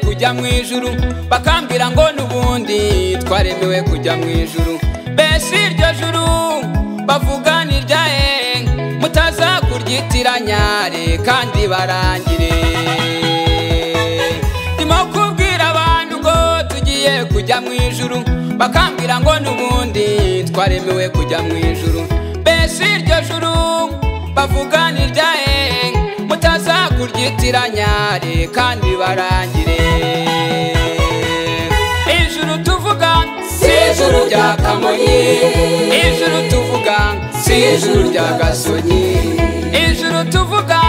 kujya mu ijuru bakambwira ngo n'ubundi twaremewe kujya mu ijuru mbese iryo juru bavuga ni iryahe mutazakuryitiranya kandi barangire ndimo kubwira abantu ngo tugiye kujya mu ijuru bakambwira ngo n'ubundi twaremewe kujya mu ijuru mbese iryo juru bavuga ni iryahe mutazakuryitiranya kandi barangire ijuru tuvuga si ijuru rya kamonyi ijuru tuvuga si ijuru rya gasonyi ijuru tuvuga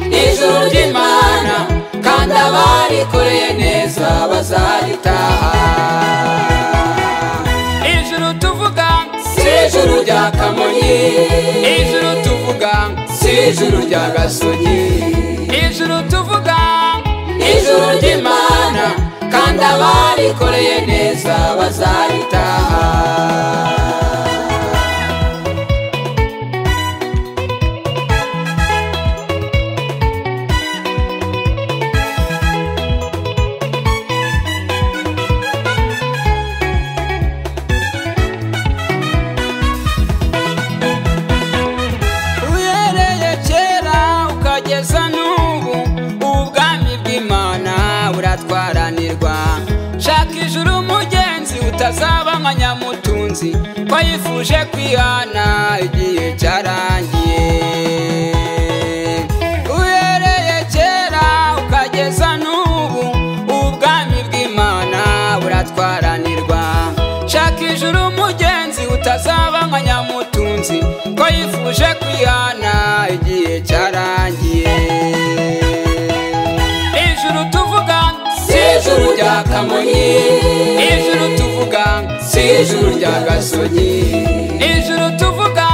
ijuru ry'imana kandi abarikoreye neza bazaritaha ijuru tuvuga si ijuru rya kamonyi ijuru tuvuga si ijuru rya gasonyi ijuru tuvuga ijuru ry'imana kandi abarikoreye neza bazaritaha uhereye kera ukageza n'ubu ubwami bw'imana buratwaranirwa shaka ijuru umugenzi utazaba nka nyamutunzi ko yifuje kwihana igihe cyarangiye uhereye kera ukageza n'ubu ubwami bw'imana buratwaranirwa shaka ijuru umugenzi utazaba nka nyamutunzi ko yifuje kwihana igihe cyarangiye ijuru tuvuga si ijuru rya kamonyi ijuru tuvuga si ijuru rya gasonyi ijuru tuvuga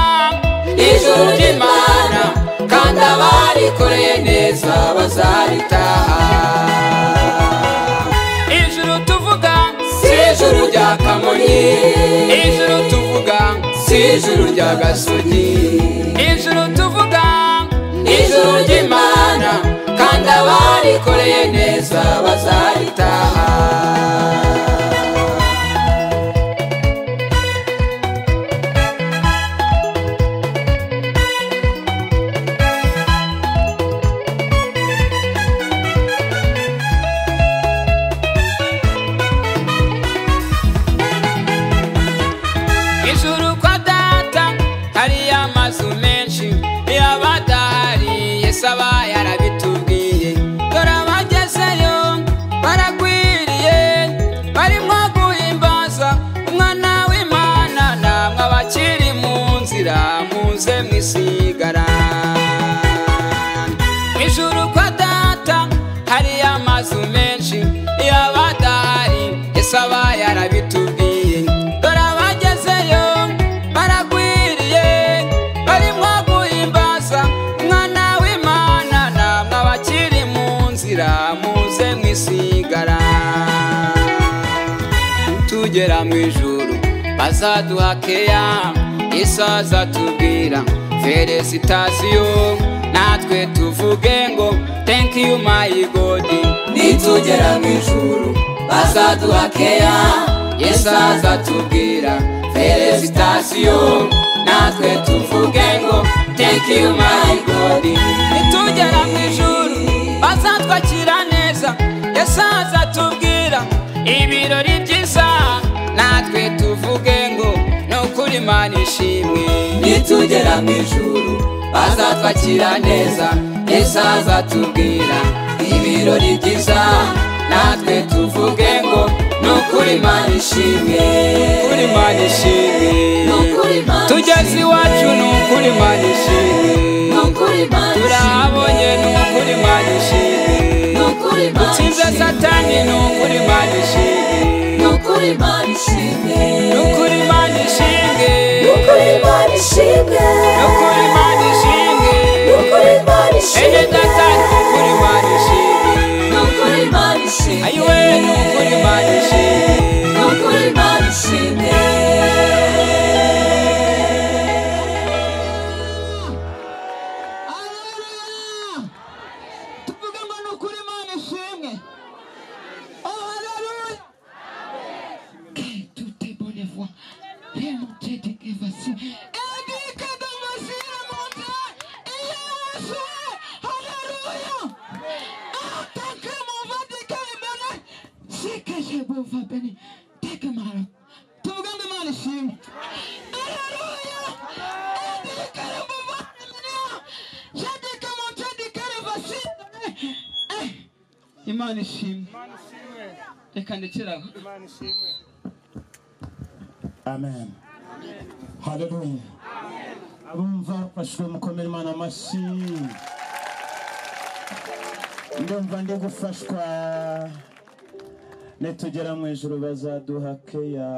ijuru ry'imana kandi abarikoreye neza bazaritaha ijuru tuvuga si ijuru rya kamonyi ijuru tuvuga si ijuru rya gasonyi ijuru tuvuga ijuru ry'imana kandi abarikoreye neza bazaritaha ijuru kwa data hariyo amazu menshi iyo abadahari yesu aba yarabitubwiye dore abagezeyo baragwiriye barimo guhimbaza umwana w'imana namwe abakiri mu nzira muze mwisigara ijuru kwa data hariyo amazu menshi iyo abadahari yesu aba yarabitubwiye dore abagezeyo baragwiriye barimo guhimbaza umwana w'imana namwe abakiri mu nzira muze mwisigara tugera mu ijuru bazaduha keya yesu azatubwira feresitasiyo natwe tuvuge ngo thank you my god nitugera mu ijuru bazaduha keya yesu azatubwira feresitasiyo natwe tuvuge ngo thank you my god nitugera mu ijuru bazatwakira neza yesu azatubwira ibirori byiza natwe tuvuge ngo ni ukuri imana ishimwe nitugera mu ijuru bazatwakira neza yesu azatubwira ibirori byiza natwe tuvuge ngo ni ukuri imana ishimwe ukuri imana ishimwe Ni ukuri Imana tugeze ishimwe. iwacu ni ukuri imana ishimwe turahabonye ni ukuri imana ishimwe utsinze satani ni ukuri imana ishimwe ni ukuri imana ishimwe ni ukuri imana ishimwe enye datani ni ukuri imana ishimwe ayiwe ni ukuri imana ishimwe tuvuge ngo ni ukuri imana ishimwe beni teka imana tuvuge ngo imana ishimwe aleluya adikare mu bana shadika mu shadikare vasindane Eh, imana ishimwe Imana ishimwe. reka ndekere aho Imana ishimwe. amen haleluya abumva bashwe mukomera imana amashyi ndumva ndi gufashwa nitugera mu ijuru bazaduha keya